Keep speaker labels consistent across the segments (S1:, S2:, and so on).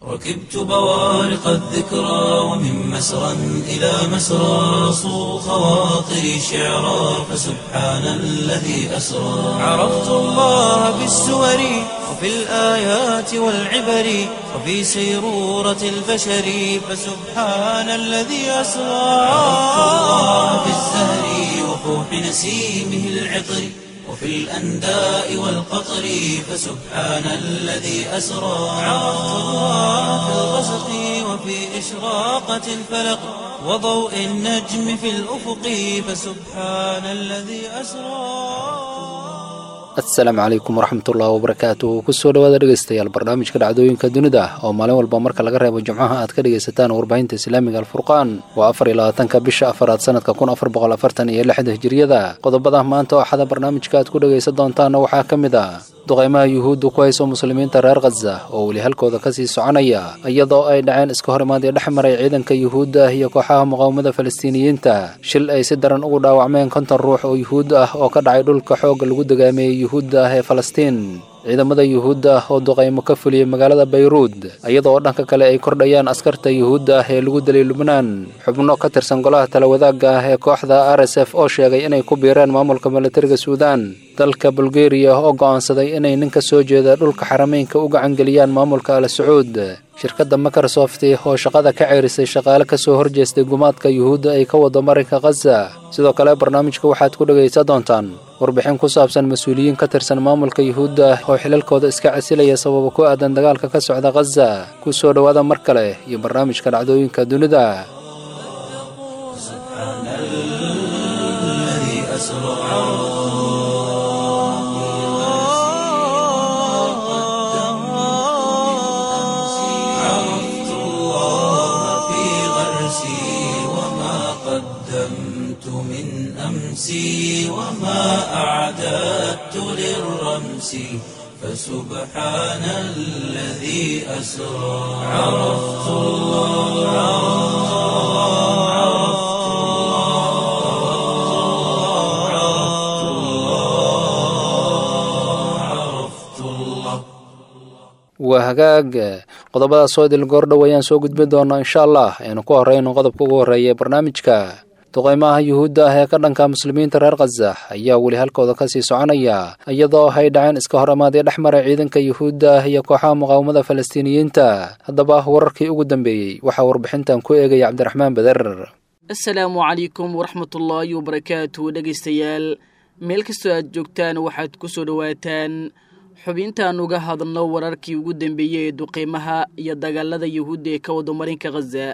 S1: ركبت بوارق الذكرى ومن مسرى إلى مسرى صو خواطري شعرا فسبحان الذي أسرى عرفت الله بالسور وفي الآيات والعبر وفي سيرورة البشر فسبحان الذي أسرى عرفت الله بالزهر وفوح نسيمه العطر وفي الأنداء والقطر فسبحان الذي أسرى عرفت الله في الغسق وفي إشراقة الفلق وضوء النجم في الأفق فسبحان الذي أسرى
S2: asalaamu calaykum waraxmatullahi wabarakaatuh kusoo dhawaada dhegeystayaal barnaamijka dhacdooyinka dunida oo maalin walba marka laga reebo jimcaha aad ka dhegaysataan warbaahinta islaamiga alfurqaan waa afar iyo labaatanka bisha afaraad sanadka kun afar boqol afartan iyo lixda hijiriyada qodobada maanta oo axada barnaamijka aad ku dhegaysan doontaana waxaa ka mid ah duqaymaha yuhuudda ku hayso muslimiinta reer khaza oo weli halkooda kasii soconaya iyadoo ay dhaceen iska hor imaadii dhex maray ciidanka yuhuudda iyo kooxaha muqaawamada falastiiniyiinta shil ay si daran ugu dhaawacmeen konton ruux oo yuhuud ah oo ka dhacay dhulka xoogga lagu dagaameeyey yuhuudda ah ee falastiin ciidamada yuhuudda oo duqaymo ka fuliyey magaalada bayruud iyadoo dhanka kale ay kordhayaan askarta yuhuudda ah ee lagu dilay lubnaan xubno ka tirsan golaha talawadaagga ah ee kooxda r s f oo sheegay inay ku biireen maamulka milatariga suudaan dalka bulgeriya oo go'aansaday inay nin ka soo jeeda dhulka xarameynka u gacangeliyaan maamulka al sacuud shirkadda microsoft oo shaqada ka ceerisay shaqaale ka soo horjeestay gumaadka yuhuudda ay ka wado marinka khaza sidoo kale barnaamijka waxaad ku dhegaysan doontaan warbixin ku saabsan mas-uuliyiin ka tirsan maamulka yuhuudda oo xilalkooda iska casilaya sababa ku aadan dagaalka ka socda khaza ku soo dhowaada mar kale iyo barnaamijka dhacdooyinka dunida
S1: عرفت الله في غرسي وما قدمت من أمسي وما أعددت للرمس فسبحان الذي أسرى عرفت الله عرفت الله عرفت الله عرفت الله
S2: waa hagaag qodobadaas soo idil goordhow ayaan soo gudbin doonaa insha allah aynu ku horreyno qodobka ugu horreeya ee barnaamijka duqaymaha yuhuudda ah ee ka dhanka muslimiinta reer khaza ayaa weli halkooda kasii soconaya iyadoo ay dhaceen iska hor imaadii dhex maray ciidanka yuhuudda ah iyo kooxaha muqaawamada falastiiniyiinta haddaba wararkii ugu dambeeyey waxaa warbixintan ku eegaya cabdiraxmaan beder
S3: asalaamu calaykum waraxmatullaahi wabarakaatu dhegaystayaal meel kastoo aad joogtaan waxaad ku soo dhowaataan xubintaan uga hadalno wararkii ugu dambeeyey ee duqeymaha iyo dagaalada yuhuudda ee ka wado marinka khaza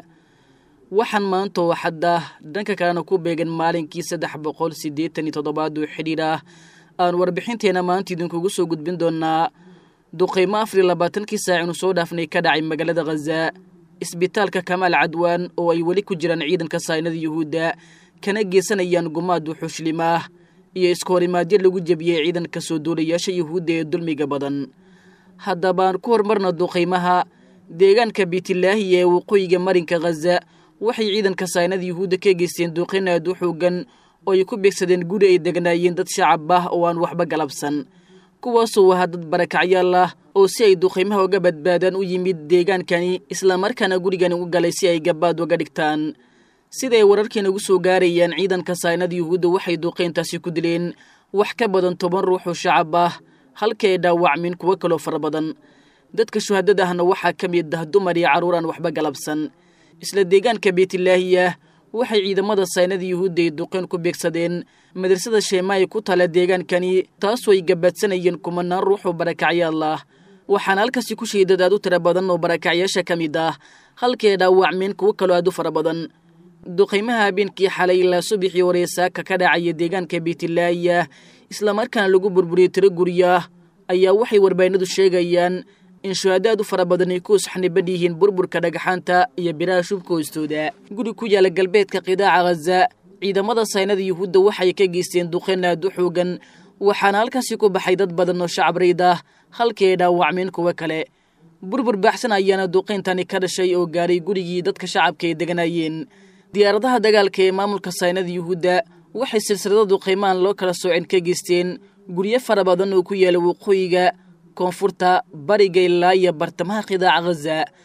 S3: waxaan maanta oo xadda dhanka kalena ku beegan maalinkii saddex boqol siddeetan iyo toddobaad oo xidhiir ah aan warbixinteena maanta idinkugu soo gudbin doonaa duqeymo afar iyo labaatankii saac inu soo dhaafnay ka dhacay magaalada khaza isbitaalka kamaal cadwaan oo ay weli ku jiraan ciidanka saynada yuhuudda kana geysanayaan gumaad wuxuushlimaah iyo iska horimaadyo lagu jebiyey ciidanka soo duulayaasha yuhuudda ee dulmiga badan haddabaan ku horumarna duqaymaha deegaanka biitilaahi ee waqooyiga marinka khaza waxay ciidanka saynada yuhuudda ka geysteen duqayn aad u xoogan oo ay ku beegsadeen guri ay degnaayeen dad shacab ah oo aan waxba galabsan kuwaasoo ahaa dad barakacyaal ah oo si ay duqaymaha uga badbaadaan u yimid deegaankani islamarkaana gurigani u galay si ay gabaad uga dhigtaan siday wararkeena ugu soo gaarayaan ciidanka saynada yuhuudda waxay duqayntaasi ku dileen wax ka badan toban ruux oo shacab ah halkii ay dhaawacmin kuwo kaloo fara badan dadka shuhadada ahna waxaa ka mid ah dumar iyo carruur aan waxba galabsan isla deegaanka beetilaahiya waxay ciidamada saynada yuhuudda ay duqayn ku beegsadeen madrasada sheemaay ku tala deegaankani taasoo ay gabaadsanayeen kumanaan ruux oo barakacyaal ah waxaana halkaasi ku sheedad aad u tira badan oo barakacyaasha ka mid ah halkii ay dhaawacmeen kuwo kaloo aad u fara badan duqaymaha habeenkii xalay ilaa subaxii hore saaka ka dhacaya deegaanka beetilaahiya islamarkaana lagu burburiyey tiro guryaah ayaa waxay warbaahinadu sheegayaan in shuhadaad u fara badan ay ku usxniban yihiin burburka dhagaxaanta iyo biraha shubka hoostooda guri ku yaala galbeedka qidaaca khaza ciidamada saynada yuhuudda waxay ka geysteen duqayn aad u xoogan waxaana halkaasi ku baxay dad badan oo shacab rayd ah halkii ay dhaawacmeen kuwo kale burbur baaxsan ayaana duqayntani ka dhashay oo gaaray gurigii dadka shacabka ay deganayeen diyaaradaha dagaalka ee maamulka saynada yuhuudda waxay silsilada duqaymaan loo kala sooceen ka geysteen guryo fara badan oo ku yaala waqooyiga koonfurta bariga ilaa iyo bartamaha qidaaca khaza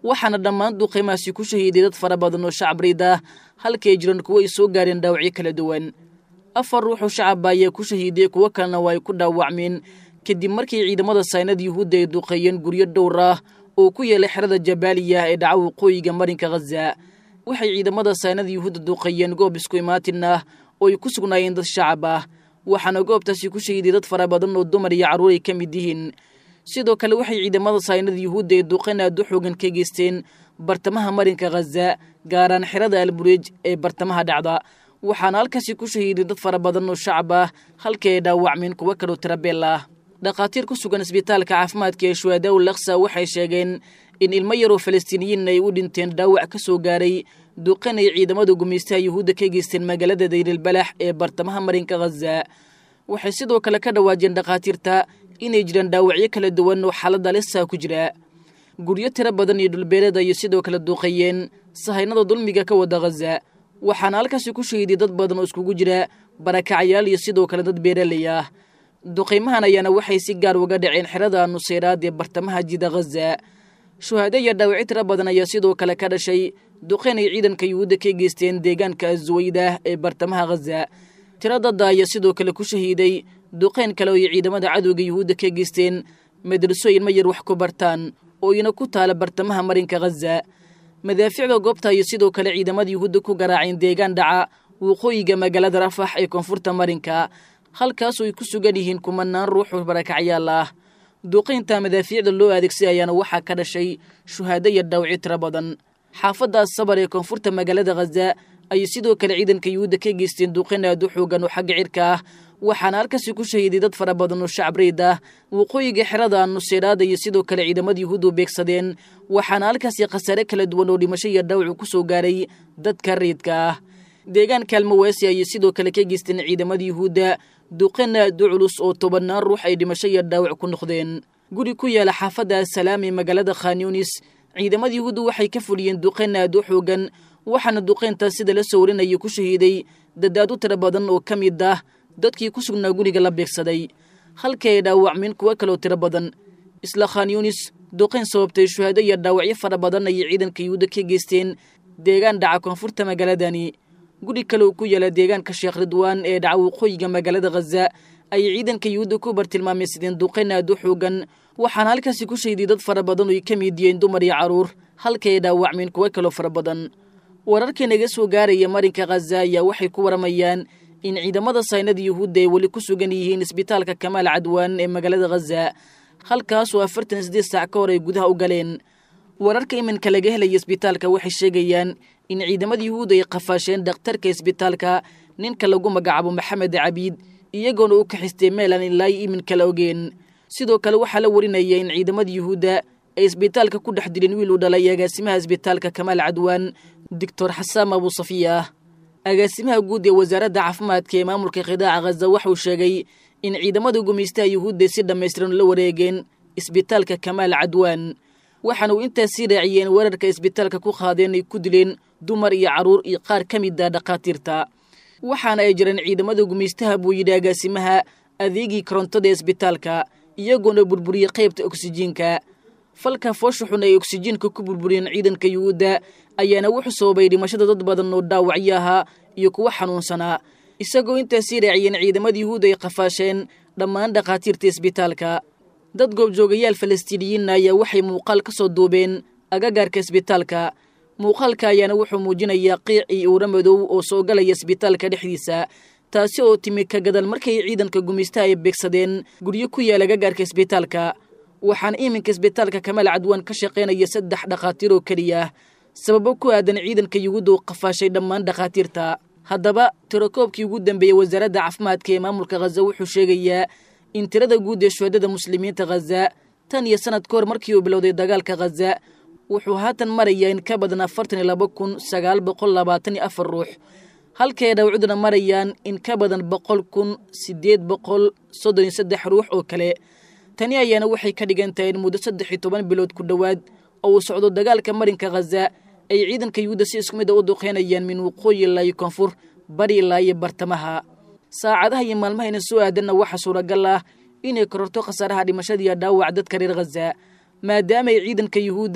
S3: waxaana dhammaan duqeymahaasi ku shahiiday dad fara badan oo shacab riid ah halkay jiraan kuwo ay soo gaareen dhaawacyo kala duwan afar ruuxoo shacaba ayaa ku shahiiday kuwo kalena waa ay ku dhaawacmeen kadib markii ciidamada saynad yuhuudda ay duqeeyeen guryo dhowr ah oo ku yeelay xerada jabaaliya ee dhaca waqooyiga marinka khaza waxay ciidamada saynada yuhuudda duqeeyeen goob isku imaatin ah oo ay ku sugnaayeen dad shacab ah waxaana goobtaasi ku shahiiday dad fara badan oo dumar iyo carruur ay ka mid yihiin sidoo kale waxay ciidamada saynada yuhuudda ee duqeyn aad u xoogan ka geysteen bartamaha marinka khaza gaaraan xerada albureej ee bartamaha dhacda waxaana halkaasi ku shahiiday dad fara badan oo shacab ah halkii ay dhaawacmeen kuwo kaloo tirabeel ah dhakhaatiir ku sugan isbitaalka caafimaadka ee shuhadaw laksa waxay sheegeen in ilmo yaroo falastiiniyiin ay u dhinteen dhaawac ka soo gaaray duqan ay ciidamada gumaystaha yuhuudda ka geysteen magaalada dayrilbalax ee bartamaha marinka khaza waxay sidoo kale ka dhawaajeen dhakhaatiirta inay jiraan dhaawacyo kala duwan oo xaaladda lisaa ku jira guryo tiro badan iyo dhulbeereed ayay sidoo kale duuqeeyeen sahaynada dulmiga ka wada khaza waxaana halkaasi ku shahiiday dad badan oo iskugu jira barakacyaal iyo sidoo kale dad beeraley ah duqaymahan ayaana waxay si gaar uga dhaceen xerada nuseyraad ee bartamaha jida khaza shuhaado iyo dhaawacyo tiro badan ayaa sidoo kale ka dhashay duqeyn ay ciidanka yuhuudda ka geysteen deegaanka aswaydah ee bartamaha khaza tiro dadda ayaa sidoo kale ku shahiiday duqeyn kale oo ay ciidamada cadowga yuhuudda ka geysteen madrasooyin ma yar wax ku bartaan oo ina ku taala bartamaha marinka khaza madaaficda goobta ayay sidoo kale ciidamada yuhuudda ku garaaceen deegaan dhaca waqooyiga magaalada rafax ee koonfurta marinka halkaasoo ay ku sugan yihiin kumanaan ruuxoo barakacyaal ah duuqaynta madaafiicda loo adeegsay ayaana waxaa ka dhashay shuhaado iyo dhaawacyo tiro badan xaafaddaas sabar ee koonfurta magaalada khaza ayay sidoo kale ciidanka yuhuudda ka geysteen duuqayn aad u xoogan oo xagga cirka ah waxaana halkaasi ku shahiiday dad fara badan oo shacab reyd ah waqooyiga xerada nuseyraada iyo sidoo kale ciidamada yuhuuddu beegsadeen waxaana halkaasi khasaare kala duwan oo dhimasho iyo dhaawacu ku soo gaaray dadka reydka ah deegaanka almawaasi ayay sidoo kale ka geysteen ciidamada yuhuudda duqan aad u culus oo tobannaan ruux ay dhimasho iyo dhaawac ku noqdeen guri ku yaala xaafadda asalaam ee magaalada khanyunis ciidamada yuhuuddu waxay ka fuliyeen duqayn aad u xoogan waxaana duqayntaas sida la soo warinaya ku shahiiday dadaad u tiro badan oo ka mid ah dadkii ku sugnaa guriga la beegsaday halkii ay dhaawacmeen kuwo kaloo tiro badan isla khanyunis duqayn sababtay shuhaado iyo dhaawacyo fara badan ayay ciidanka yuhuudda ka geysteen deegaan dhaca koonfurta magaaladani guri kale oo ku yaala deegaanka sheekh ridwaan ee dhaca waqooyiga magaalada khaza ayay ciidanka yuhuudda ku bartilmaameysadeen duqayn aad u xoogan waxaana halkaasi ku shahiday dad fara badan oo ay ka mid yihiin dumar iyo carruur halkii ay dhaawacmeen kuwo kaloo fara badan wararkii naga soo gaaraya marinka khaza ayaa waxay ku waramayaan in ciidamada saynada yuhuudda ay weli ku sugan yihiin isbitaalka kamaal cadwaan ee magaalada khaza halkaasoo afartan iyo siddeed saac ka hor ay gudaha u galeen wararka iminka laga helaya isbitaalka waxay sheegayaan in ciidamada yuhuudda ay qafaasheen dhakhtarka isbitaalka ninka lagu magacaabo maxamed cabiid iyagoona u kaxistay meelaan ilaa iminka la ogeen sidoo kale waxaa la warinaya in ciidamada yuhuudda ay isbitaalka ku dhex dileen wiil uu dhalay agaasimaha isbitaalka kamaal cadwaan doctor xasaam abu safiya agaasimaha guud ee wasaaradda caafimaadka ee maamulka khidaaca khaza waxauu sheegay in ciidamada gumaystaha yuhuudda si dhammaystiran la wareegeen isbitaalka kamaal cadwaan waxaana uu intaas sii raaciyeen weerarka isbitaalka ku qaadeen ay ku dileen dumar iyo carruur iyo qaar ka mid ah dhakhaatiirta waxaana ay jireen ciidamada gumaystaha buu yidhi agaasimaha adeegii korontada ee isbitaalka iyagoona burburiyey qaybta oksijiinka falka foosha xun ay oksijiinka ku burburiyeen ciidanka yuhuudda ayaana wuxuu sababay dhimashada dad badan oo dhaawacyo ahaa iyo kuwo xanuunsanaa isagoo intaas sii raaciyeen ciidamada yuhuudda ay qafaasheen dhammaan dhakhaatiirta isbitaalka dad goobjoogayaal falastiiniyiinna ayaa waxay muuqaal ka soo duubeen agagaarka isbitaalka muuqaalka ayaana wuxuu muujinayaa qiic iyo uura madow oo soo galaya isbitaalka dhexdiisa taasi oo timi ka gadal markay ciidanka gumaystaha ay beegsadeen guryo ku yaal agagaarka isbitaalka waxaana iminka isbitaalka kamaal cadwaan ka shaqaynaya saddex dhakhaatiir oo keliya sababo ku aadan ciidanka yuhuudda uu qafaashay dhammaan dhakhaatiirta haddaba tirakoobkii ugu dambeeyey wasaaradda caafimaadka ee maamulka khaza wuxuu sheegayaa in tirada guud ee shuhadada muslimiinta khaza tan iyo sanad ka hor markii uu bilowday dagaalka khaza wuxuu haatan marayaa in ka badan afartan iyo laba kun sagaal boqol labaatan iyo afar ruux halkii ay dhawcuduna marayaan in ka badan boqol kun siddeed boqol soddon iyo saddex ruux oo kale tani ayaana waxay ka dhigan tahay in muddo saddex iyo toban bilood ku dhowaad oo uu socdo dagaalka marinka khaza ay ciidanka yuhuudda si isku mid a u duqeynayaan min waqooyi ilaa iyo koonfur bari ilaa iyo bartamaha saacadaha iyo maalmahayna soo aadanna waxaa suuragal ah inay kororto khasaaraha dhimashada iyo dhaawac dadka reer khaza maadaama ay ciidanka yuhuudda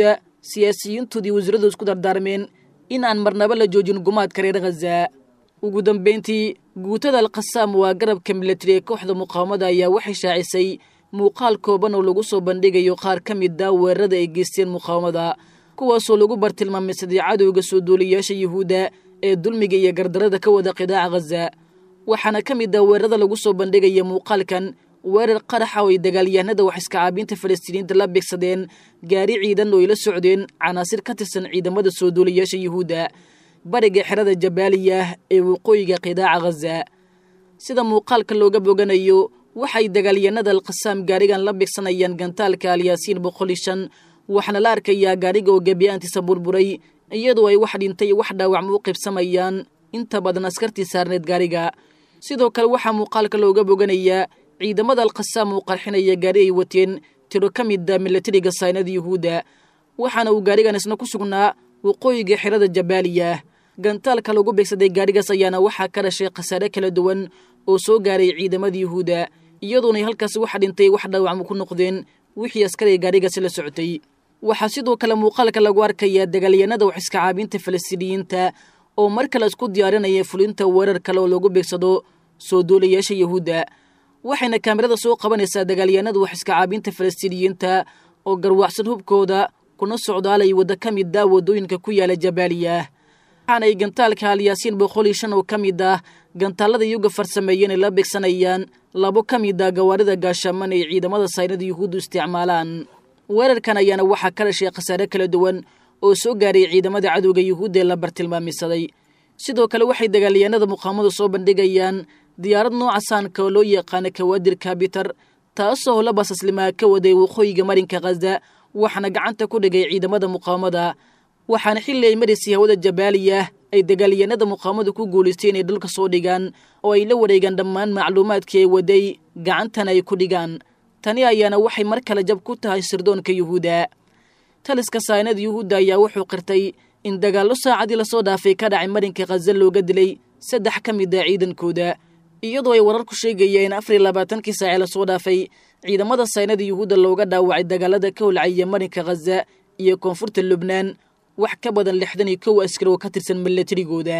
S3: siyaasiyiintoodii wasiiradu isku dardaarmeen in aan marnaba la joojin gumaadka reer khaza ugu dambayntii guutada alkhasaam waa garabka milatari ee kooxda muqaawamada ayaa waxay shaacisay muuqaal kooban oo lagu soo bandhigayo qaar ka mid a weerarada ay geysteen muqaawamada kuwaasoo lagu bartilmaameysaday cadowga soo duuliyaasha yuhuudda ee dulmiga iyo gardarada ka wada qidaaca khaza waxaana ka mid ah weerarada lagu soo bandhigaya muuqaalkan weerar qaraxa oo ay dagaalyahanada wax iska caabiinta falastiiniinta la beegsadeen gaari ciidan oo ay la socdeen canaasir ka tirsan ciidamada soo duuliyaasha yuhuudda bariga xerada jabaaliya ee waqooyiga qidaaca khaza sida muuqaalka looga boganayo waxay dagaalyahanada alkhasaam gaarigan la beegsanayaan gantaalka alyaasiin boqol iyo shan waxaana la arkayaa gaariga oo gebiyaantiisa burburay iyadoo ay wax dhintay wax dhaawacma u qaybsamayaan inta badan askartii saarneed gaariga sidoo kale waxaa muuqaalka looga boganayaa ciidamada alkhasaam uu qarxinaya gaari ay wateen tiro ka mida milatariga saynada yuhuudda waxaana uu gaarigan isna ku sugnaa waqooyiga xerada jabaaliya gantaalka lagu beegsaday gaarigaas ayaana waxaa ka dhashay khasaare kala duwan oo soo gaaray ciidamada yuhuudda iyadoonay halkaasi wax dhintay wax dhaawacma ku noqdeen wixii askariga gaarigaasi la socotay waxaa sidoo kale muuqaalka lagu arkayaa dagaalyahanada wax iska caabinta falastiiniyiinta oo mar kale isku diyaarinaya fulinta weerar kale oo lagu beegsado soo duulayaasha yuhuudda waxayna kaamirada soo qabanaysaa dagaalyahanada wax iska caabinta falastiiniyiinta oo garwaacsan hubkooda kuna socdaalay waddo ka mid ah waddooyinka ku yaala jabaaliya waxaanay gantaalka alyaasiin boqol iyo shan oo ka mid ah gantaalada yuga farsameeyeen ay la beegsanayaan labo ka mid ah gawaarida gaashaaman ay ciidamada saynada yuhuuddu isticmaalaan weerarkan ayaana waxaa ka dhashay khasaare kala duwan oo soo gaaray ciidamada cadowga yuhuudda ee la bartilmaamisaday sidoo kale waxay dagaalyahanada muqaamadu soo bandhigayaan diyaarad nooca saanka oo loo yaqaana kawaadir kabitar taasoo la basaslimaa ka waday waqooyiga marinka khaza waxaana gacanta ku dhigay ciidamada muqaamada waxaana xilli ay maraysay hawada jabaaliya ay dagaalyahanada muqaamadu ku guulaystay inay dhulka soo dhigaan oo ay la wareegaan dhammaan macluumaadkii ay waday gacantana ay ku dhigaan tani ayaana waxay mar kale jab ku tahay sirdoonka yuhuudda taliska saynada yuhuudda ayaa wuxuu qirtay in dagaallo saacadii lasoo dhaafay ka dhacay marinka khaza looga dilay saddex ka mid ah ciidankooda iyadoo ay wararku sheegayeen afar iyo labaatankii saace lasoo dhaafay ciidamada saynada yuhuudda looga dhaawacay dagaalada ka holcaya marinka khaza iyo koonfurta lubnaan wax ka badan lixdan iyo kow askari oo ka tirsan milatarigooda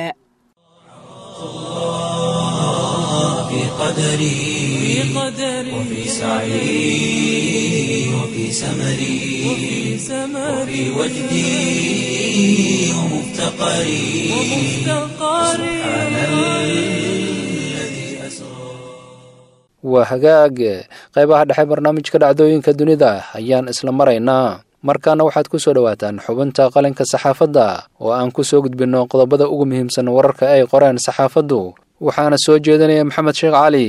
S1: في قدري وفي سعي وفي سمري وفي وجدي ومفتقري سبحان الذي أسرى
S2: waa hagaag qaybaha dhexe barnaamijka dhacdooyinka dunida ayaan isla maraynaa markaana waxaad ku soo dhowaataan xubinta qalinka saxaafadda oo aan ku soo gudbinno qodobada ugu muhiimsan wararka ay qoreen saxaafaddu waxaana soo jeedinaya maxamed sheekh cali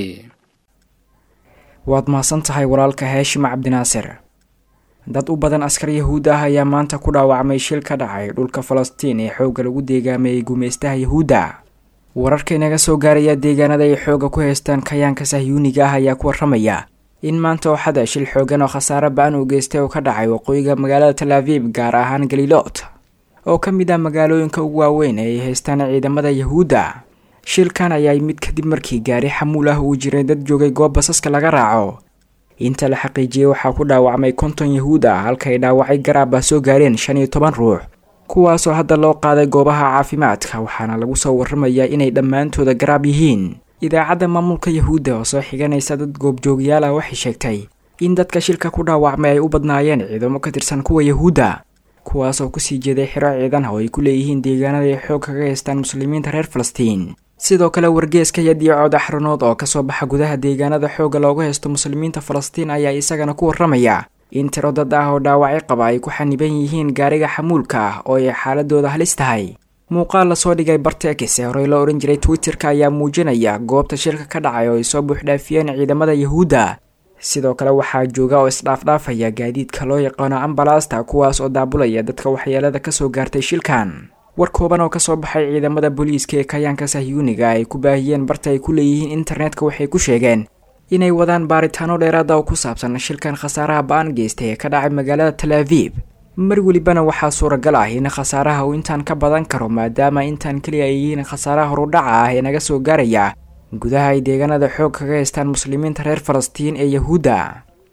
S4: waad mahadsan tahay walaalka heeshim cabdinaasir dad u badan askar yahuud ah ayaa maanta ku dhaawacmay shil ka dhacay dhulka falastiin ee xoogga lagu deegaameeyey gumaystaha yahuudda wararka inaga soo gaaraya deegaanada ay xoogga ku haystaan kayaanka sahyuuniga ah ayaa ku warramaya in maanta oo xada shil xoogan oo khasaare ba-an uu geystay oo ka dhacay waqooyiga magaalada talaabib gaar ahaan galiloot oo ka mid ah magaalooyinka ugu waaweyn ee ay haystaan ciidamada yahuudda shilkan ayaa yimid kadib markii gaari xamuul ah uu jiray dad joogay goob basaska laga raaco inta la xaqiijiyey waxaa ku dhaawacmay konton yahuud ah halka ay dhaawacay garaab ah soo gaareen shan iyo toban ruux kuwaasoo hadda loo qaaday goobaha caafimaadka waxaana lagu soo warramayaa inay dhammaantooda garaab yihiin idaacadda maamulka yahuudda oo soo xiganaysa dad goobjoogyaal ah waxay sheegtay in dadka shilka ku dhaawacmay ay u badnaayeen ciidamo ka tirsan kuwa yahuudda kuwaasoo kusii jeeday xiro ciidan oo ay ku leeyihiin deegaanada ay xoog kaga haystaan muslimiinta reer falastiin sidoo kale wargeeska yadiyo cod axranood oo kasoo baxa gudaha deegaanada xoogga looga haysto muslimiinta falastiin ayaa isagana ku warramaya in tiro dad ah oo dhaawacyo qaba ay ku xaniban yihiin gaariga xamuulka ah oo ay xaaladooda halis tahay muuqaal lasoo dhigay bartekis ee horey loo odhan jiray twitterka ayaa muujinaya goobta shilka ka dhacay oo ay soo buuxdhaafiyeen ciidamada yahuudda sidoo kale waxaa jooga oo isdhaafdhaafaya gaadiidka loo yaqaano ambalaasta kuwaas oo daabulaya dadka waxyeelada kasoo gaartay shilkan war kooban oo kasoo baxay ciidamada booliiska ee kayaanka sahyuuniga ay ku baahiyeen barta ay ku leeyihiin internetka waxay ku sheegeen inay wadaan baaritaano dheeraada oo ku saabsan shilkan khasaaraha ba-an geystay ee ka dhacay magaalada talaaviib mar welibana waxaa suuragal ah in khasaaraha uu intaan ka badan karo maadaama intaan keliya ay yihiin khasaaraha horudhaca ah ee naga soo gaaraya gudaha ay deegaanada xoog kaga haystaan muslimiinta reer falastiin ee yahuudda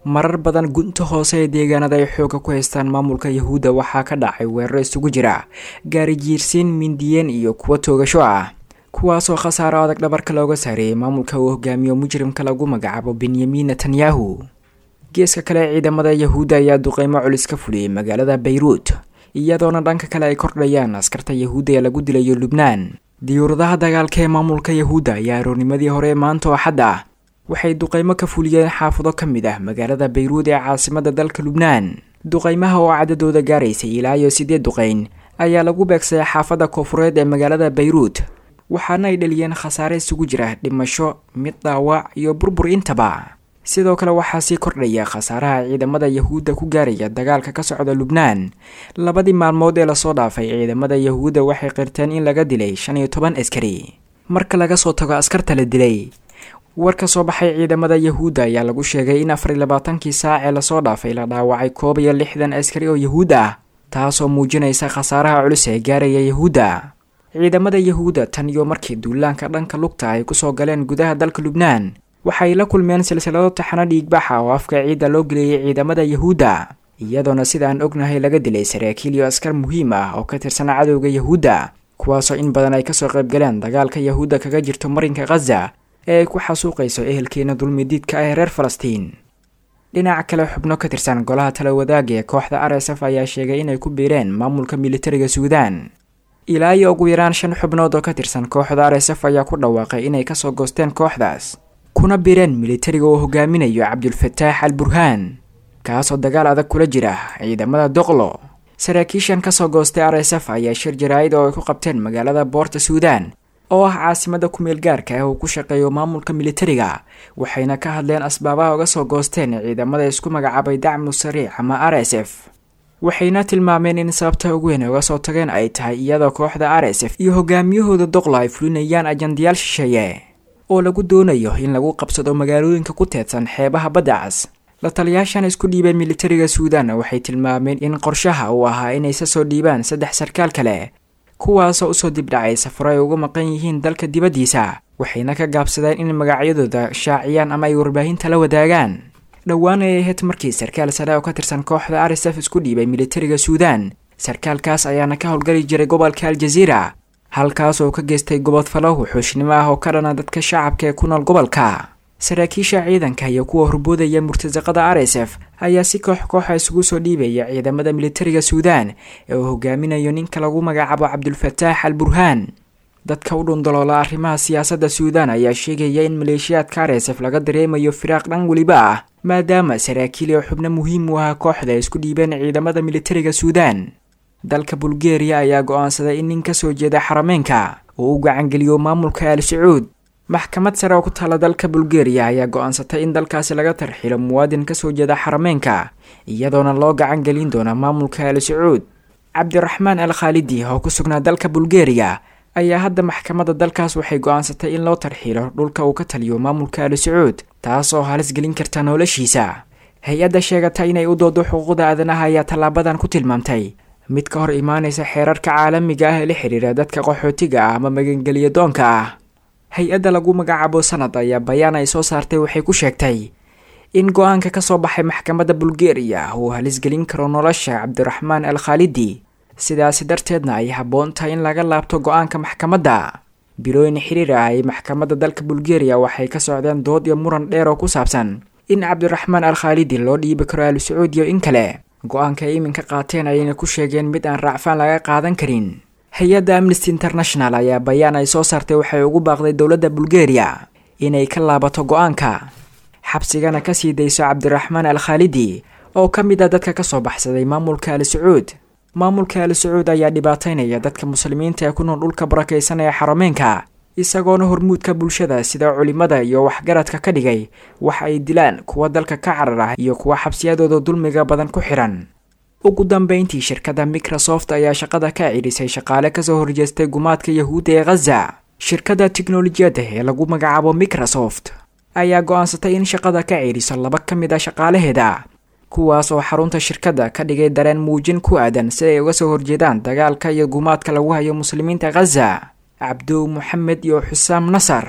S4: marar badan gunta hoose ee deegaanada ay xooga ku haystaan maamulka yahuudda waxaa ka dhacay weeraro isugu jira gaari jiirsiin mindiyeen iyo kuwo toogasho ah kuwaasoo khasaaro adag dhabarka looga saareeyay maamulka uu hogaamiyo mujrimka lagu magacaabo benyamin netanyahu geeska kale ciidamada yahuudda ayaa duqeymo culis ka fuliyey magaalada bayruut iyadoona dhanka kale ay kordhayaan askarta yahuudda ee lagu dilayo lubnaan diyuuradaha dagaalka ee maamulka yahuudda ayaa aroornimadii hore maanta oo xad ah waxay duqeymo ka fuliyeen xaafado ka mid ah magaalada bayruud ee caasimada dalka lubnaan duqeymaha oo cadadooda gaaraysay ilaa iyo siddeed duqeyn ayaa lagu beegsaday xaafadda koofureed ee magaalada bayruud waxaana ay dhaliyeen khasaare isugu jira dhimasho mid dhaawac iyo burbur intaba sidoo kale waxaa sii kordhaya khasaaraha ciidamada yahuudda ku gaaraya dagaalka ka socda lubnaan labadii maalmood ee lasoo dhaafay ciidamada yahuudda waxay qirteen in laga dilay shan iyo toban askari marka laga soo tago askarta la dilay war ka soo baxay ciidamada yahuudda ayaa lagu sheegay in afar iyo labaatankii saac ee lasoo dhaafay la dhaawacay koob iyo lixdan askari oo yahuud ah taasoo muujinaysa khasaaraha culus ee gaaraya yahuudda ciidamada yahuudda tan iyo markii duulaanka dhanka lugta ay kusoo galeen gudaha dalka lubnaan waxay la kulmeen silsilado taxano dhiigbaxa oo afka ciidda loo geliyey ciidamada yahuudda iyadoona sidaan ognahay laga dilay saraakiil iyo askar muhiim ah oo ka tirsan cadowga yahuudda kuwaasoo in badan ay kasoo qayb galeen dagaalka yahuudda kaga jirto marinka khaza ee ay ku xasuuqayso ehelkeena dulmidiidka ah ee reer falastiin dhinaca kale xubno ka tirsan golaha tala wadaaga ee kooxda r s f ayaa sheegay inay ku biireen maamulka militariga suudaan ilaa iyo ugu yaraan shan xubnood oo ka tirsan kooxda r s f ayaa ku dhawaaqay inay kasoo goosteen kooxdaas kuna biireen militariga uu hogaaminayo cabdulfataax al burhaan kaasoo dagaal adag kula jira ciidamada doqlo saraakiishan kasoo goostay r s f ayaa shir jaraa'id oo ay ku qabteen magaalada boorta suudaan oo ah caasimada kumeel gaarka ah uu ku shaqeeyo maamulka militariga waxayna ka hadleen asbaabaha uga soo goosteen ciidamada isku magacaabay dacmu sariic ama r s f waxayna tilmaameen in sababta ugu weyn ay uga soo tageen ay tahay iyadoo kooxda r s f iyo hogaamiyahooda doqla ay fulinayaan ajandayaal shisheeye oo lagu doonayo in lagu qabsado magaalooyinka ku teedsan xeebaha baddacas la taliyaashan isku dhiibeen militariga suudan waxay tilmaameen in qorshaha uu ahaa inaysa soo dhiibaan saddex sarkaal kale kuwaasoo usoo dibdhacay safaro ay uga maqan yihiin dalka dibaddiisa waxayna ka gaabsadeen in magacyadooda shaaciyaan ama ay warbaahinta la wadaagaan dhowaan ay ahayd markii sarkaal sare oo ka tirsan kooxda r s f isku dhiibay militariga suudan sarkaalkaas ayaana ka howlgali jiray gobolka aljaziira halkaas oo ka geystay gobodfalo wuxuushnimo ah oo ka dhana dadka shacabka ee ku nool gobolka saraakiisha ciidanka iyo kuwa horboodaya murtasaqada r s f ayaa si koox kooxa isugu soo dhiibaya ciidamada militariga suudan ee uu hogaaminayo ninka lagu magacaabo cabdulfataax al burhaan dadka u dhundaloola arrimaha siyaasadda suudan ayaa sheegaya in maleeshiyaadka r s f laga dareemayo firaaq dhan weliba ah maadaama saraakiil iyo xubno muhiim u ahaa kooxda ay isku dhiibeen ciidamada militariga suudan dalka bulgeriya ayaa go-aansaday in nin ka soo jeeda xarameenka uu u gacangeliyo maamulka al sacuud maxkamad sare oo ku taala dalka bulgeriya ayaa go-aansatay in dalkaasi laga tarxilo muwaadin kasoo jeeda xarameenka iyadoona loo gacan gelin doona maamulka al sacuud cabdiraxmaan al khaalidi oo ku sugnaa dalka bulgeriya ayaa hadda maxkamadda dalkaas waxay go-aansatay in loo tarxiilo dhulka uu ka taliyo maamulka al sacuud taas oo halis gelin karta noloshiisa hay-adda sheegata inay u doodo xuquuqda aadanaha ayaa tallaabadan ku tilmaamtay mid ka hor imaanaysa xeerarka caalamiga ah ee la xidhiira dadka qaxootiga ah ama magangeliya doonka ah hay-adda lagu magacaabo sanad ayaa bayaan ay soo saartay waxay ku sheegtay in go-aanka ka soo baxay maxkamadda bulgeriya uu halisgelin karo nolosha cabdiraxmaan al khaalidi sidaasi darteedna ay habboon tahay in laga laabto go-aanka maxkamadda bilooyin xiriir ah ay maxkamadda dalka bulgeriya waxay ka socdeen dood iyo muran dheer oo ku saabsan in cabdiraxmaan al khaalidi loo dhiibi karo al sacuud iyo in kale go-aanka ay iminka qaateen ayayna ku sheegeen mid aan raacfaan laga qaadan karin hay-adda amnesty international ayaa bayaan ay soo saartay waxay ugu baaqday dowladda bulgeriya inay ka laabato go-aanka xabsigana ka sii dayso cabdiraxmaan al khaalidi oo ka mid ah dadka ka soo baxsaday maamulka al sacuud maamulka al sacuud ayaa dhibaataynaya dadka muslimiinta ee ku nool dhulka barakaysan ee xarameenka isagoona hormuudka bulshada sida culimada iyo waxgaradka ka dhigay wax ay dilaan kuwa dalka ka carar ah iyo kuwa xabsiyadooda dulmiga badan ku xihan ugu dambeyntii shirkadda microsoft ayaa shaqada ka cidhisay shaqaale kasoo horjeestay gumaadka yahuudda ee khaza shirkadda tiknolojiyadda ee lagu magacaabo microsoft ayaa go-aansatay in shaqada ka cidhiso laba ka mid a shaqaalaheeda kuwaas oo xarunta shirkadda ka dhigay dareen muujin ku aadan si ay uga soo horjeedaan dagaalka iyo gumaadka lagu hayo muslimiinta khaza cabdow moxamed iyo xusaam nasar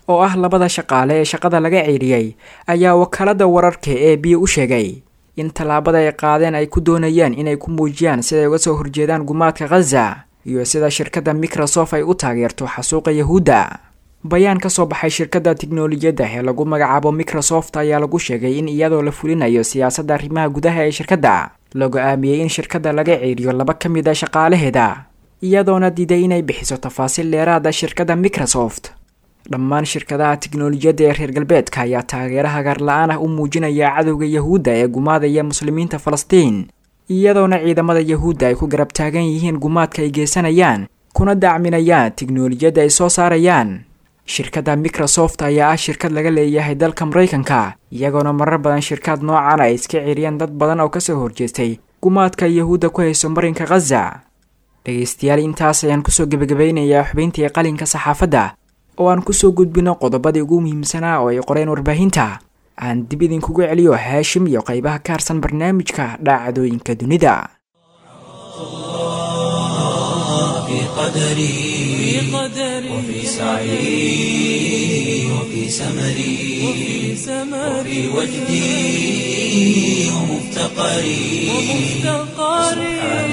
S4: oo ah labada shaqaale ee shaqada laga ceeriyey ayaa wakaalada wararka ee b u sheegay in tallaabada ay qaadeen ay ku doonayaan inay ku muujiyaan siday uga soo horjeedaan gumaadka khaza iyo sida shirkadda microsoft ay u taageerto xasuuqa yahuudda bayaan ka soo baxay shirkadda tiknolojiyadda ee lagu magacaabo microsoft ayaa lagu sheegay in iyadoo la fulinayo siyaasadda arrimaha gudaha ee shirkadda la go-aamiyey in shirkadda laga ceeriyo laba ka mid a shaqaalaheeda iyadoona diiday inay bixiso tafaasiil dheeraada shirkadda microsoft dhammaan shirkadaha tiknolojiyadda ee reer galbeedka ayaa taageero hagaar la-aan ah u muujinaya cadowga yahuudda ee gumaadaya muslimiinta falastiin iyadoona ciidamada yahuudda ay ku garab taagan yihiin gumaadka ay geysanayaan kuna dacminayaan tiknolojiyadda ay soo saarayaan shirkadda microsoft ayaa ah shirkad laga leeyahay dalka maraykanka iyagoona marar badan shirkad noocan ay iska ceeriyeen dad badan oo kasoo horjeestay gumaadka yahuudda ku hayso marinka khaza dhegaystayaal intaas ayaan kusoo gebagabeynayaa xubayntii qalinka saxaafadda oo aan kusoo gudbino qodobadii ugu muhiimsanaa oo ay qoreen warbaahinta aan dib idinkugu celiyo haashim iyo qaybaha ka harsan barnaamijka dhacdooyinka dunida
S1: في قدري وفي سعي وفي سمري وفي وجدي ومفتقري سبحان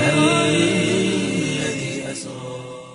S1: الذي أسرى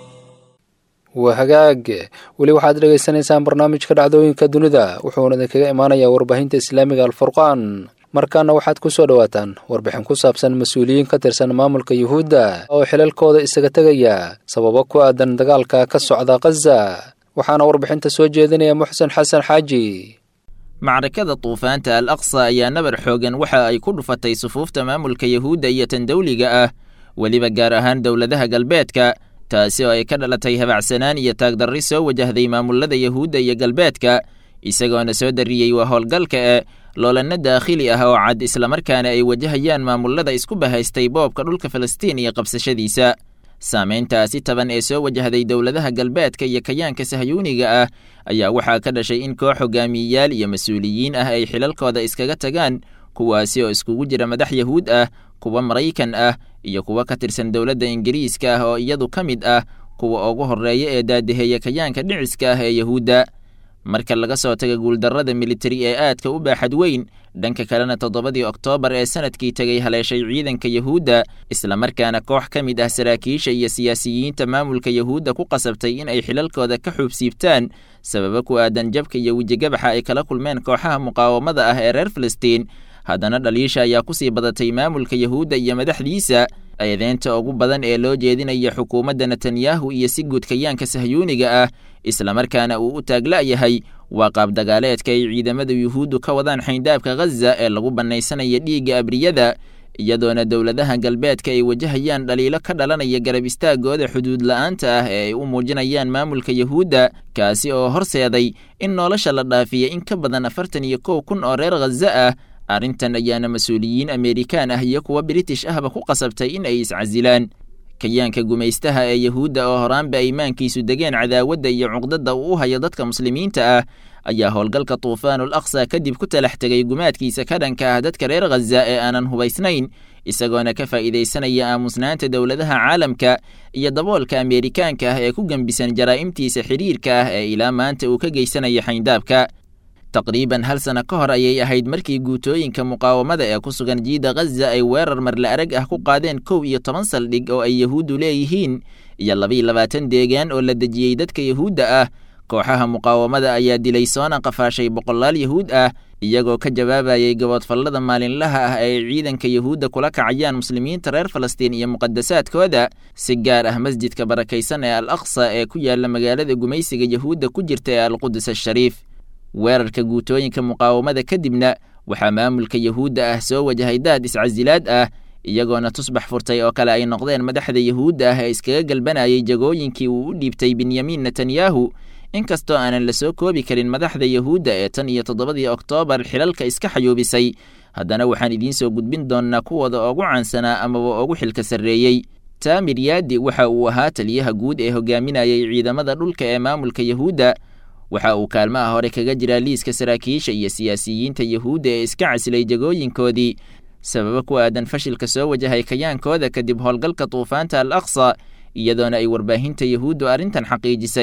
S2: waa hagaag weli waxaad dhegaysanaysaan barnaamijka dhacdooyinka dunida wuxuuna idinkaga imaanayaa warbaahinta islaamiga alfurqaan markaana waxaad ku soo dhowaataan warbixin ku saabsan mas-uuliyiin ka tirsan maamulka yuhuudda oo xilalkooda isaga tegaya sababo ku aadan dagaalka ka socda khaza waxaana warbixinta soo jeedinaya muxsen xasan xaaji
S5: macrakada duufaanta al aqsa ayaa nabar xoogan waxa ay ku dhufatay sufuufta maamulka yahuudda iyo tan dawliga ah weliba gaar ahaan dowladaha galbeedka taasi oo ay ka dhalatay habacsanaan iyo taagdarri soo wajahday maamulada yahuudda iyo galbeedka isagoona soo darriyey waa howlgalka e loolanno daakhili ah oo cad islamarkaana ay wajahayaan maamulada isku bahaystay boobka dhulka falastiin iyo qabsashadiisa saamayntaasi taban ee soo wajahday dowladaha galbeedka iyo kayaanka sahyuuniga ah ayaa waxaa ka dhashay in koox hogaamiyeyaal iyo mas-uuliyiin ah ay xilalkooda iskaga tagaan kuwaasi oo iskugu jira madax yahuud ah kuwa maraykan ah iyo kuwa ka tirsan dowladda ingiriiska ah oo iyadu ka mid ah kuwa ugu horreeya ee daadaheeya kayaanka dhiciska ah ee yahuudda marka laga soo taga guuldarrada militari ee aadka u baaxad weyn dhanka kalena toddobadii oktoobar ee sanadkii tegay haleeshay ciidanka yahuudda islamarkaana koox ka mid ah saraakiisha iyo siyaasiyiinta maamulka yahuudda ku qasabtay in ay xilalkooda ka xuubsiibtaan sababo ku aadan jabka iyo wejigabaxa ay kala kulmeen kooxaha muqaawamada ah ee reer falastiin haddana dhaliisha ayaa kusii badatay maamulka yahuudda iyo madaxdiisa eedeynta ugu badan ee loo jeedinaya xukuumadda netanyahu iyo si guud kayaanka sahyuuniga ah islamarkaana uu u taagla'yahay waa qaabdagaaleedka ay ciidamada yuhuuddu ka wadaan xayndaabka khaza ee lagu bannaysanaya dhiigga abriyada iyadoona dowladaha galbeedka ay wajahayaan dhaliilo ka dhalanaya garab istaagooda xuduud la'aanta ah ee ay u muujinayaan maamulka yahuudda kaasi oo horseeday in nolosha la dhaafiya in ka badan afartan iyo kow kun oo reer khaza ah arrintan ayaana mas-uuliyiin ameerikaan ah iyo kuwa british ahba ku qasabtay in ay iscasilaan kayaanka gumaystaha ee yahuudda oo horaanba aymaankiisu degeen cadaawadda iyo cuqdadda uu u hayo dadka muslimiinta ah ayaa howlgalka tuufaanul aqsa kadib ku talax tegay gumaadkiisa ka dhanka ah dadka reer khaza ee aanan hubaysnayn isagoona ka faa'iidaysanaya aamusnaanta dowladaha caalamka iyo daboolka ameerikaanka ah ee ku gembisan jaraa'imtiisa xidhiirka ah ee ilaa maanta uu ka geysanaya xayndaabka taqriiban hal sano ka hor ayay ahayd markii guutooyinka muqaawamada ee ku sugan jiida khaza ay weerar marle arag ah ku qaadeen kow iyo toban saldhig oo ay yahuuddu leeyihiin iyo labaiyo labaatan deegaan oo la dejiyey dadka yahuudda ah kooxaha muqaawamada ayaa dilay soona qafaashay boqolaal yahuud ah iyagoo ka jawaabayay gaboodfallada maalinlaha ah ee ay ciidanka yahuudda kula kacayaan muslimiinta reer falastiin iyo muqadasaadkooda si gaar ah masjidka barakaysan ee al aqsa ee ku yaala magaalada gumaysiga yahuudda ku jirta ee alqudus ashariif weerarka guutooyinka muqaawamada kadibna waxaa maamulka yahuudda ah soo wajahay daad iscasilaad ah iyagoona tusbax furtay oo kale ay noqdeen madaxda yahuudda ah ee iskaga galbanayay jagooyinkii uu u dhiibtay benyamin netanyahu inkastoo aanan la soo koobi karin madaxda yahuudda ee tan iyo toddobadii oktoobar xilalka iska xayuubisay haddana waxaan idiin soo gudbin doonnaa kuwooda ugu caansanaa amaba ugu xilka sarreeyey taamir yaadi waxa uu ahaa taliyaha guud ee hogaaminayay ciidamada dhulka ee maamulka yahuudda waxa uu kaalmaha hore kaga jiraa liiska saraakiisha iyo siyaasiyiinta yahuudda ee iska casilay jagooyinkoodii sababo ku aadan fashilka soo wajahay kayaankooda kadib howlgalka duufaanta al aqsa iyadoona ay warbaahinta yahuuddu arrintan xaqiijisay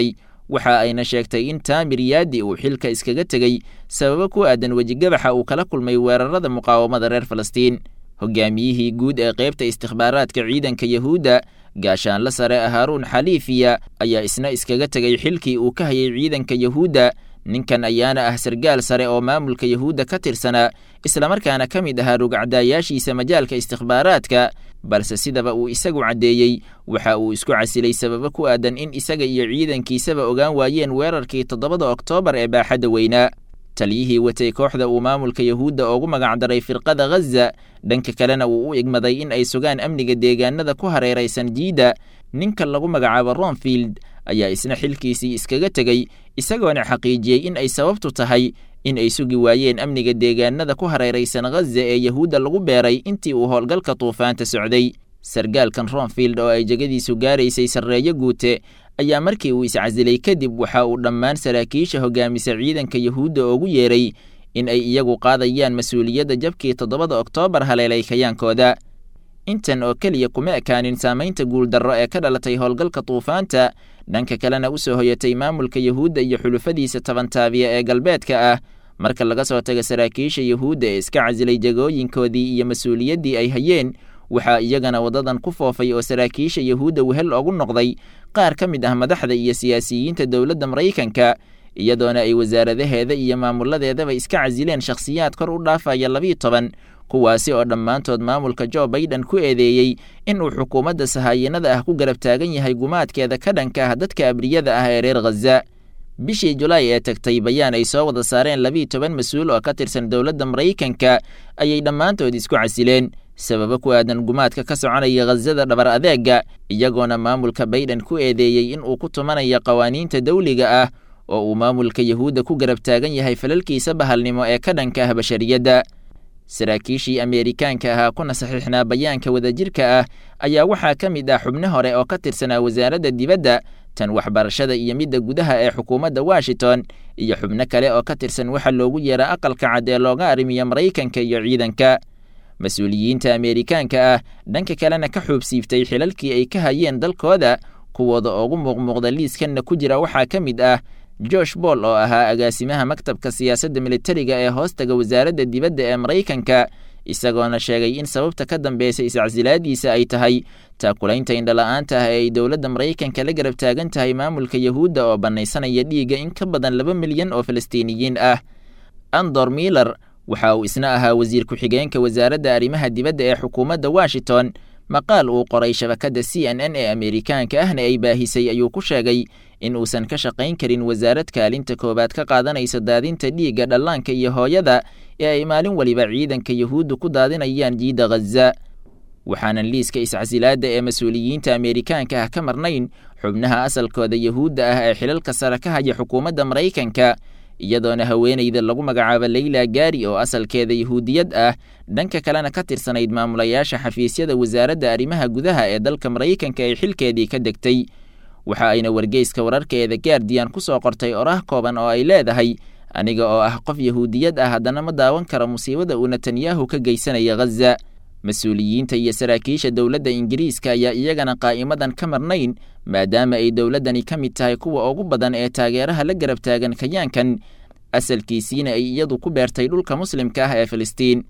S5: waxa ayna sheegtay in taamir yaadi uu xilka iskaga tegey sababo ku aadan wejigabaxa uu kala kulmay weerarada muqaawamada reer falastiin hogaamiyihii guud ee qaybta istikhbaaraadka ciidanka yahuudda gaashaanla sare haaruun xaliifiya ayaa isna iskaga tegay xilkii uu ka hayay ciidanka yahuudda ninkan ayaana ah sargaal sare oo maamulka yahuudda ka tirsanaa islamarkaana ka mid ahaa rugcdaayaashiisa majaalka istikhbaaraadka balse sidaba uu isagu caddeeyey waxa uu isku casilay sababo ku aadan in isaga iyo ciidankiisaba ogaan waayeen weerarkii toddobada oktoobar ee baaxadda weynaa taliyihii watay kooxda uu maamulka yahuudda oogu magacdaray firqada ghaza dhanka kalena uu u igmaday in ay sugaan amniga deegaanada ku hareeraysan jiida ninka lagu magacaabo romfield ayaa isna xilkiisii iskaga tegey isagoona xaqiijiyey in ay sababtu tahay in ay sugi waayeen amniga deegaanada ku hareeraysan ghaza ee yahuudda lagu beeray intii uu howlgalka duufaanta socday sargaalkan romfield oo ay jegadiisu gaaraysay sarreeyo guute ayaa markii uu iscasilay kadib waxa uu dhammaan saraakiisha hogaamisa ciidanka yahuudda oogu yeeray in ay iyagu qaadayaan mas-uuliyadda jabkii toddobada oktoobar haleelay kayaankooda intan oo keliya kuma ekaanin saamaynta guuldarro ee ka dhalatay howlgalka duufaanta dhanka kalena u soo hoyatay maamulka yahuudda iyo xulufadiisa tabantaabiya ee galbeedka ah marka laga soo tago saraakiisha yahuudda ee iska casilay jagooyinkoodii iyo mas-uuliyaddii ay hayeen waxaa iyagana waddadan ku foofay oo saraakiisha yahuudda wehel ogu noqday qaar ka mid ah madaxda iyo siyaasiyiinta dowladda maraykanka iyadoona ay wasaaradaheeda iyo maamuladeedaba iska casileen shakhsiyaad kor u dhaafaya labiiyo toban kuwaasi oo dhammaantood maamulka jo baiden ku eedeeyey inuu xukuumadda sahaayanada ah ku garab taagan yahay gumaadkeeda ka dhanka ah dadka abriyada ah ee reer khaza bishii julaay ee tagtay bayaan ay soo wada saareen labiiyo toban mas-uul oo ka tirsan dowladda maraykanka ayay dhammaantood isku casileen sababo ku aadan gumaadka ka soconaya khazada dhabar adeega iyagoona maamulka baiden ku eedeeyey in uu ku tumanayo qawaaniinta dawliga ah oo uu maamulka yahuudda ku garab taagan yahay falalkiisa bahalnimo ee ka dhanka ah bashariyadda saraakiishii ameerikaanka ahaa kuna saxiixnaa bayaanka wadajirka ah ayaa waxaa ka mid ah xubno hore oo ka tirsanaa wasaaradda dibadda tan waxbarashada iyo midda gudaha ee xukuumadda washington iyo xubno kale oo ka tirsan waxa loogu yeera aqalka cad ee looga arrimiyo maraykanka iyo ciidanka mas-uuliyiinta ameerikaanka ah dhanka kalena ka xuubsiiftay xilalkii ay ka hayeen dalkooda kuwooda ugu muuqmuuqda liiskanna ku jira waxaa ka mid ah josh boll oo ahaa agaasimaha maktabka siyaasadda militariga ee hoostaga wasaaradda dibadda ee maraykanka isagoona sheegay in sababta ka dambaysa iscasilaadiisa ay tahay taakulaynta indhala-aanta ah ee ay dowladda maraykanka la garab taagan tahay maamulka yahuudda oo bannaysanaya dhiigga in ka badan laba milyan oo falastiiniyiin ah andor miler waxa uu isna ahaa wasiir ku-xigeenka wasaaradda arrimaha dibadda ee xukuumadda washington maqaal uu qoray shabakadda c n n ee ameerikaanka ahna ay baahisay ayuu ku sheegay in uusan ka shaqayn karin wasaarad kaalinta koowaad ka qaadanaysa daadinta dhiigga dhallaanka iyo hooyada ee ay maalin waliba ciidanka yahuudda ku daadinayaan jiidda khaza waxaanan liiska iscasilaadda ee mas-uuliyiinta ameerikaanka ah ka marnayn xubnaha asalkooda yahuudda ah ee xilalka sare ka haya xukuumadda maraykanka iyadoona haweenayda lagu magacaabo leyla gaari oo asalkeeda yahuudiyad ah dhanka kalena ka tirsanayd maamulayaasha xafiisyada wasaaradda arrimaha gudaha ee dalka maraykanka ay xilkeedii ka degtay waxa ayna wargeyska wararkeeda gaardiyan ku soo qortay orah kooban oo ay leedahay aniga oo ah qof yahuudiyad ah haddana ma daawan karo musiibada uu netanyahu ka geysanaya khaza mas-uuliyiinta iyo saraakiisha dowladda ingiriiska ayaa iyagana qaa'imadan ka marnayn maadaama ay dowladdani ka mid tahay kuwa ugu badan ee taageeraha la garab taagan kayaankan asalkiisiina ay iyadu ku beertay dhulka muslimka ah ee filistiin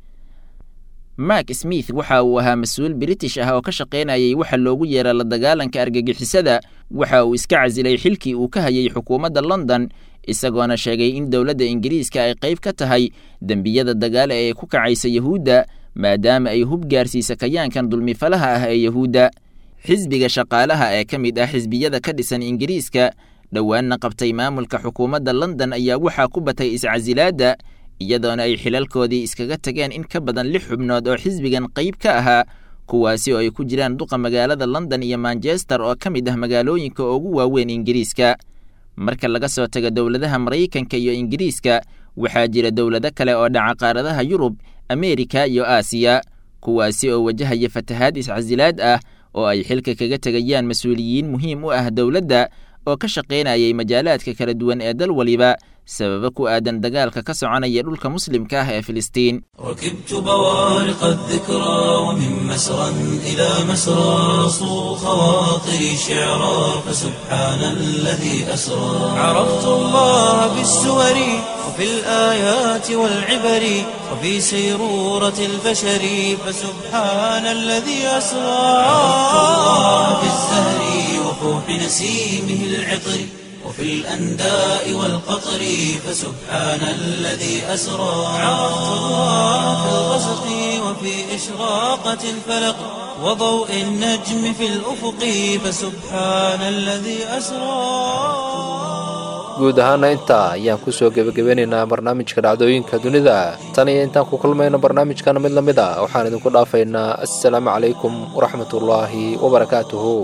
S5: mark smith waxa uu ahaa mas-uul british ah oo ka shaqaynayay waxa loogu yeera la dagaalanka argagixisada waxa uu iska casilay xilkii uu ka hayay xukuumadda london isagoona sheegay in dowladda ingiriiska ay qayb ka tahay dembiyada dagaale ee ku kacaysa yahuudda maadaama ay hub gaarsiisa kayaankan dulmifalaha ah ee yahuudda xisbiga shaqaalaha ee ka mid ah xisbiyada ka dhisan ingiriiska dhowaanna qabtay maamulka xukuumadda london ayaa waxaa ku batay iscasilaadda iyadoona ay xilalkoodii iskaga tageen in ka badan lix xubnood oo xisbigan qayb ka ahaa kuwaasi oo ay ku jiraan duqa magaalada london iyo manchester oo ka mid ah magaalooyinka ugu waaweyn ingiriiska marka laga soo tago dowladaha maraykanka iyo ingiriiska waxaa jira dowlado kale oo dhaca qaaradaha yurub ameerika iyo aasiya kuwaasi oo wajahaya fatahaad iscasilaad ah oo ay xilka kaga tegayaan mas-uuliyiin muhiim u ah dowladda oo ka shaqaynayay majaalaadka kala duwan ee dal waliba sababo ku aadan dagaalka ka soconaya dhulka muslimka ah ee filistiin
S1: ركبت بوارق الذكرى ومن مسرى إلى مسرى صو خواطري شعرا فسبحان الذي أسرى عرفت الله بالسور وفي الآيات والعبر وفي سيرورة البشر فسبحان الذي أسرى عرفت الله بالزهر وفوح نسيمه العطر وفي الأنداء والقطر فسبحان الذي أسرى عرفت الله في الغسق وفي إشراقة الفلق وضوء النجم في الأفق فسبحان الذي أسرى
S2: guud ahaana intaa ayaan kusoo gebagabeynaynaa barnaamijka dhacdooyinka dunida tan iyo intaan ku kulmayno barnaamijkan mid la mid a waxaan idinku dhaafaynaa assalaamu calaykum waraxmatullaahi wabarakaatuhu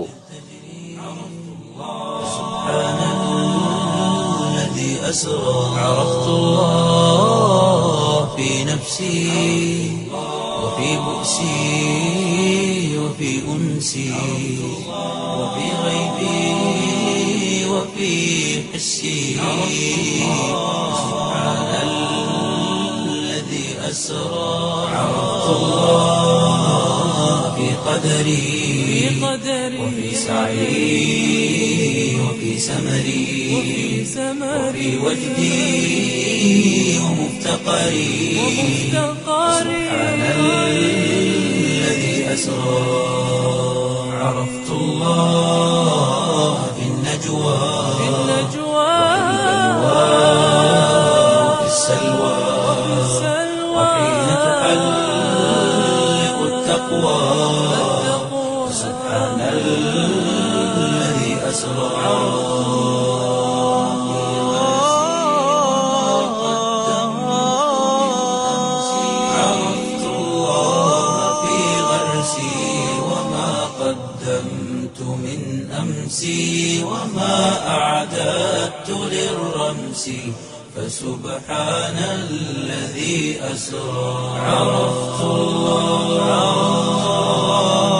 S1: الذي أسرى عرفت الله في نفسي وفي بؤسي وفي أنسي وفي غيبي وفي حسي سبحان الذي أسرى عرفت الله في قدري وفي سعي وفي سمري وفي وجدي ومفتقري سبحان الذي أسرى عرفت الله في النجوى وفي السلوى وحين تحلق التقوى سبحان الذي أسرى عرفت الله في غرسي وما قدمت من أمسي وما أعددت للرمس فسبحان الذي أسرى عرفت الله